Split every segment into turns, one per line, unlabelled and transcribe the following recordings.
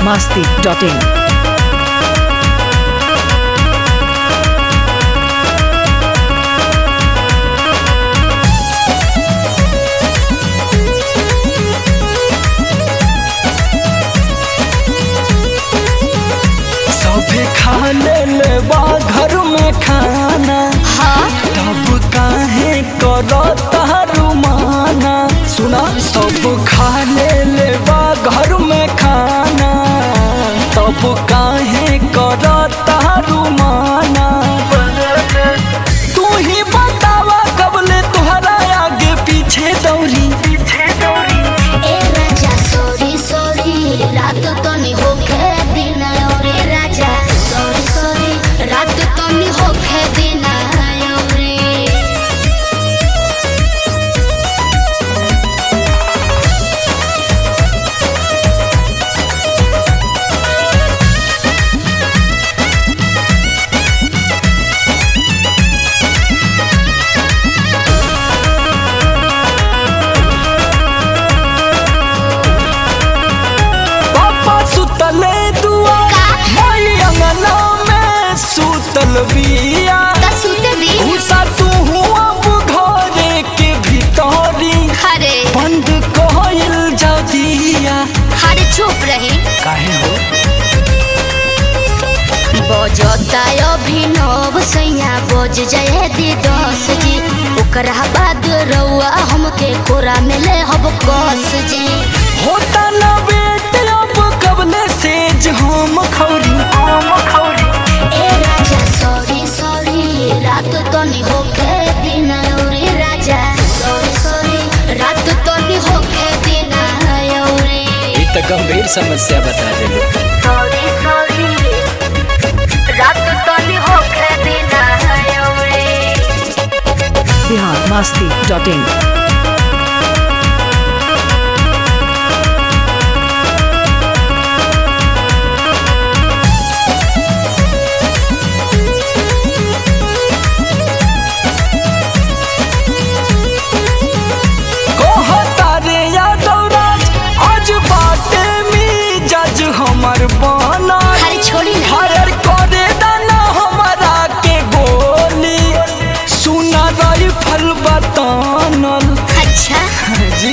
masti.in.
सभे खा ले बा घर में खाना तब काहे करो तारू माना सुना सब खा ले बा घर में खाना तब काहे करो तारू माना तू ही बतावा कबले तुहरा आगे पीछे दौड़ी पीछे दौड़ी
ए राजा सॉरी सॉरी रात तो नहीं होखे दिन रे राजा सॉरी सॉरी रात तो नहीं होखे दिन रे
पापा सुतले दुआ
का?
मोई अंगना में सुतल बिया
तसुते दी
घुसा तू हुआ घरे के भीतरी
अरे
बंद कहल जाओ दिया
अरे चुप रहे
काहे हो
बजता अभिनव सैया बज जाए दी दस जी ओकरा बाद रउआ हमके कोरा में ले हब कस जी
होता ना बेट अब कबले सेज हम खौरी हम खौरी
ए राजा सॉरी सॉरी रात तो नहीं होके दिन रे राजा सॉरी सॉरी रात तो नहीं होके दिन रे
ये तो गंभीर समस्या बता दे
सॉरी सॉरी रात तो नहीं होके दिन रे
Bihar masti.in.
कहता रे यादव राज आज बाटे में जज हमर बना
अरे छोड़ी ना
फायर करे दाना हमारा के गोली सुना राइफल बतानल
अच्छा
जी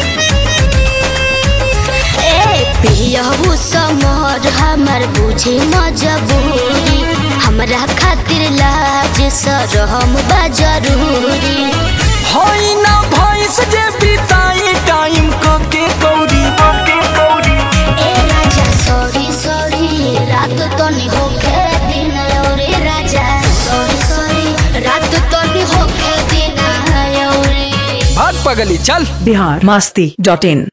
ए पियहू समर हमर बुझे मजबूरी हमरा खातिर लाज सरहम बा जरूरी
होई ना भैंस जे बिताई टाइम कके कौड़ी कके कौड़ी
ए राजा सॉरी सॉरी रात तो नहीं होके दिन रे राजा सॉरी सॉरी रात तो नहीं होके दिन रे
भाग पगली चल
Bihar masti.in.